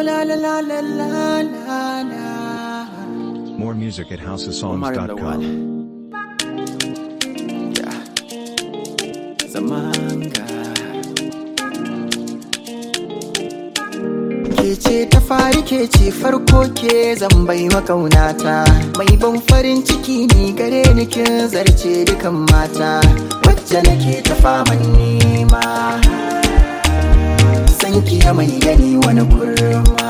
la la la la la la la. More music at Omar housesongs.com. Lawal. Yeah. Zamanga. Ke ce ta fari ke ce farko ke zan bai makaunata mai ban farin ciki ni gare ni kin zarce dukan mata wacce nake ta faman nema san ki ya mai gani wani kurma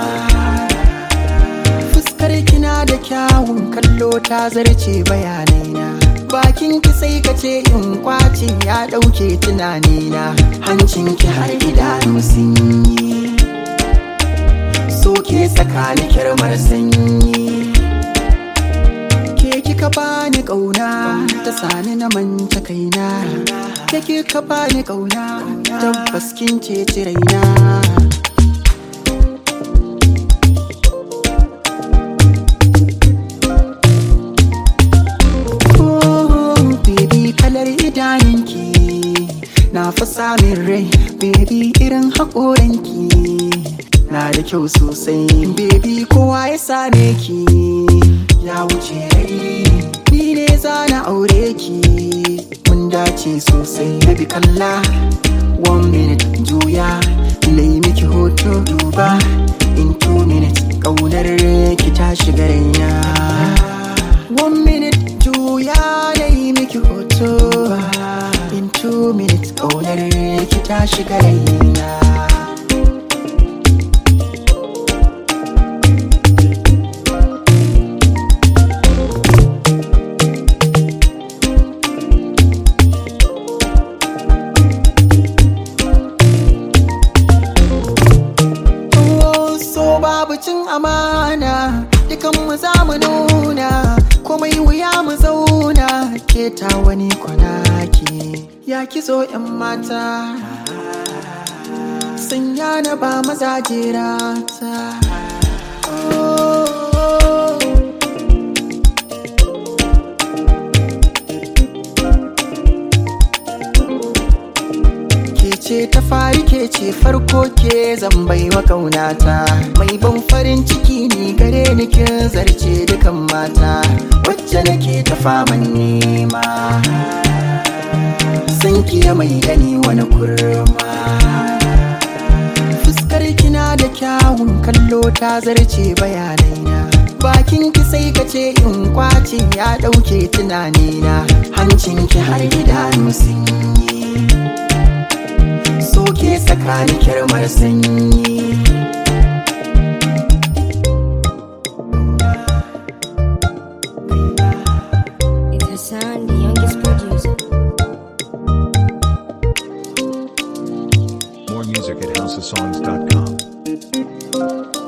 fuskar kina da kyawun kallo ta zarce bayanaina bakin ki sai ka ce in kwace ya dauke tunanina hancin ki har idanu sun yi so ke tsakani kirmar sanyi ke kika bani kauna ta sani na manta kaina ke kika bani kauna tabbas kin ce raina Oh, baby kalar idanunki na fi samun rai baby irin haƙoranki na da kyau sosai baby kowa ya same ki ya wuce rai ni ne za na aure ki mun dace sosai baby kalla one minute juya lai miki hoto duba in two minutes ƙaunar ki ta shiga raina one minute juya lai miki hoto in two minutes ƙaunar ki ta shiga raina Oh, so babu cin amana dukan mu za mu nuna komai wuya mu zauna ke ta wani kwanaki ya kizo yan mata sanya na ba maza jerata oh, ke ce ta fari ke ce farko ke zan bai wa kaunata mai ban farin ciki ni gare ni kin zarce dukan mata wacce nake ta faman nema san ki ya mai gani wani kurma fuskar kina da kyawun kallo ta zarce bayanaina bakin ki sai ka ce in kwace ya dauke tunanina hancin ki har idanu sun yi soke tsakanin kirmar sanyi It's Hassan, the youngest producer. More music at housesongs.com.